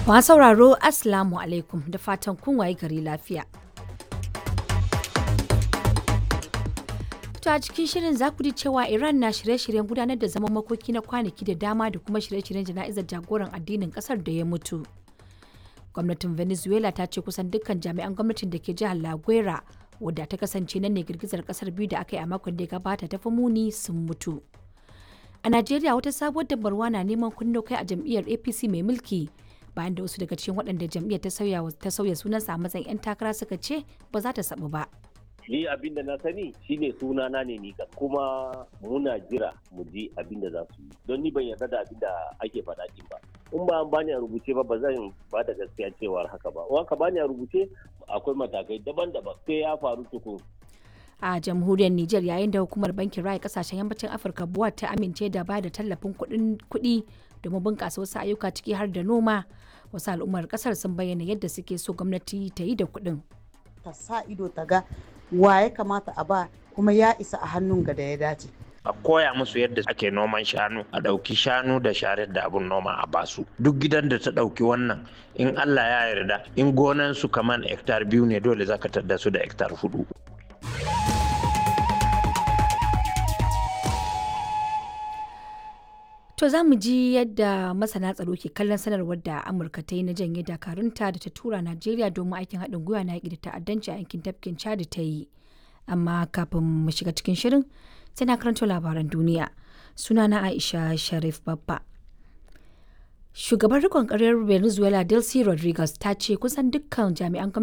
Masu sauraro Assalamu alaikum da fatan kun waye gari lafiya. To a cikin shirin za ku ji cewa Iran na shirye-shiryen gudanar da zaman makoki na kwanaki da dama da kuma shirye-shiryen jana'izar jagoran addinin kasar da ya mutu. Gwamnatin Venezuela ta ce kusan dukkan jami'an gwamnatin da ke jihar La Guera wadda ta kasance nan ne girgizar kasar biyu da aka yi a makon da ya gabata ta fi muni sun mutu. A Najeriya wata sabuwar dabarwa na neman kunno kai a jam'iyyar APC mai mulki bayan da wasu daga cikin waɗanda jam'iyyar ta sauya ta sauya sunansa a matsayin 'yan takara suka ce ba za ta sabu ba. ni abin da na sani shine sunana ne ni kan kuma muna jira mu ji abin da za su yi don ni ban yarda da abin da ake faɗa din ba in ba an bani a rubuce ba ba zan ba da gaskiya cewar haka ba in ka bani a rubuce akwai matakai daban-daban sai ya faru tukun a jamhuriyar Nijar yayin da hukumar bankin raya kasashen yammacin Afirka buwa ta amince da ba da tallafin kuɗi domin bunƙasa wasu ayyuka ciki har da noma wasu al'ummar ƙasar sun bayyana yadda suke so gwamnati ta yi da kuɗin. ta sa ido ta ga wa ya kamata a ba kuma ya isa a hannun ga da ya dace. a koya musu yadda ake noman shanu a ɗauki shanu da sharar da abun noma a basu duk gidan da ta ɗauki wannan in allah ya yarda in gonan su kaman hektar biyu ne dole zaka tadda su da hektar hudu To za mu ji yadda masana tsaro ke kallon sanarwar da Amurka ta yi na janye dakarunta da ta tura Najeriya domin aikin haɗin gwiwa na yaƙi da ta'addanci a yankin tafkin Chad ta yi. Amma kafin mu shiga cikin shirin sai na karanto labaran duniya. Sunana Aisha Sharif Babba. Shugaban rikon ƙaryar Venezuela Delcy Rodriguez ta ce kusan dukkan jami'an